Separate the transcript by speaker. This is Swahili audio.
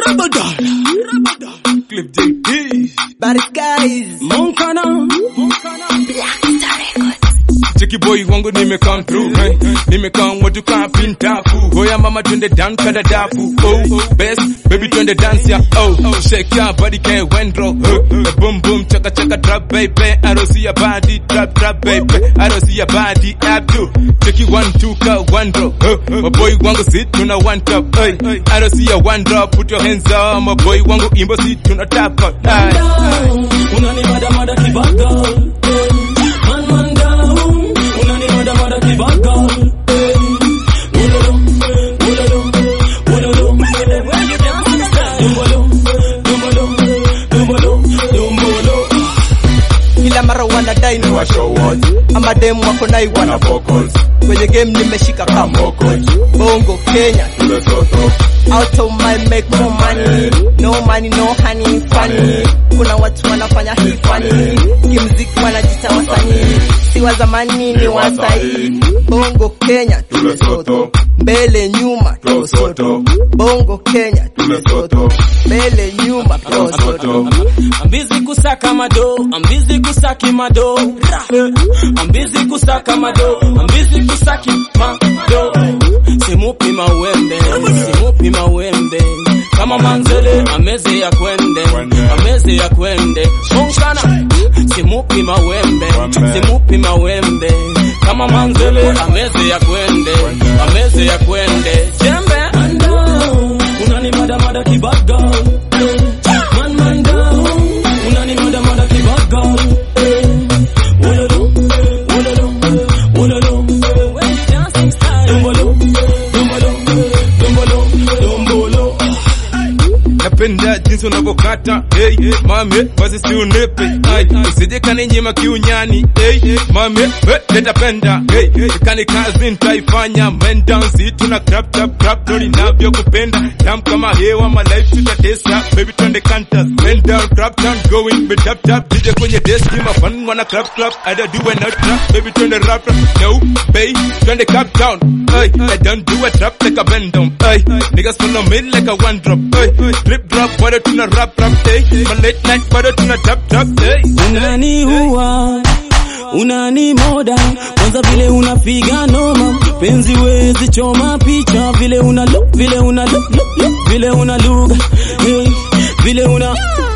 Speaker 1: Ramadan, Ramadan, Clip JT,
Speaker 2: Bad guys.
Speaker 1: Moncana, Cheki boy wangu nime come through hey. Nime come watu kapinta fu Hoya mama twende down kada dafu Oh best baby twende dance ya Oh shake your body ke wendro uh, Boom boom chaka chaka trap baby I don't see your body trap trap baby I don't see your body up to Cheki one two ka one drop uh, My boy wangu sit tuna one top hey. I don't see your one drop put your hands up My boy wangu imbo sit tuna tap out hey.
Speaker 3: unanimada mada kibaga man man down unanimada mada kibaga ulolo ulolo ulolo dumbolo dumbolo dumbolo dumbolo
Speaker 2: Kila mara wanadai ni wa show what. Ama demu wako nai wana focus. Kwenye game nimeshika kama Bongo Kenya. Out of my make more money. No money no honey funny. Kuna watu wanafanya hii funny. Kimziki wanajita wasanii. Si wa zamani ni wa sahi. Bongo Kenya tumesoto. Mbele nyuma tumesoto. Bongo Kenya tumesoto. Mbele nyuma tumesoto.
Speaker 3: ambizi kusaka mado ambizi kusaki mado ambizi kusaka mado ambizi kusaki mado simupi mawembe simupi mawembe kama manzele ameze ya kwende ameze ya kwende shongana simupi mawembe simupi mawembe kama manzele ameze ya kwende ameze ya kwende jembe unanimada mada kibaga man man down unanimada mada kibaga ulolo ulolo ulolo dumbolo dumbolo dumbolo dumbolo
Speaker 1: napenda jinsi unavyokata hey, mame basi si unipe Ai, usije kaninyima kiunyani hey, mame hey, nitapenda hey, kani kazi nitaifanya men down si tuna crap trap crap ndo ninavyokupenda tam kama hewa my life tutatesa baby twende kanta men down crap down going be tap tap DJ kwenye desk my fun wanna clap clap I don't do a not trap baby twende rap rap no bay twende cap down hey, I don't do a trap like a bend down hey, niggas follow me like a one drop hey, clip drop bado tuna rap rap hey, my late night bado tuna tap tap hey.
Speaker 3: unaniua unani moda kwanza vile unapiga noma penzi wezi choma picha vile una lo vile una lo, lo, lo vile una lugha hey, vile una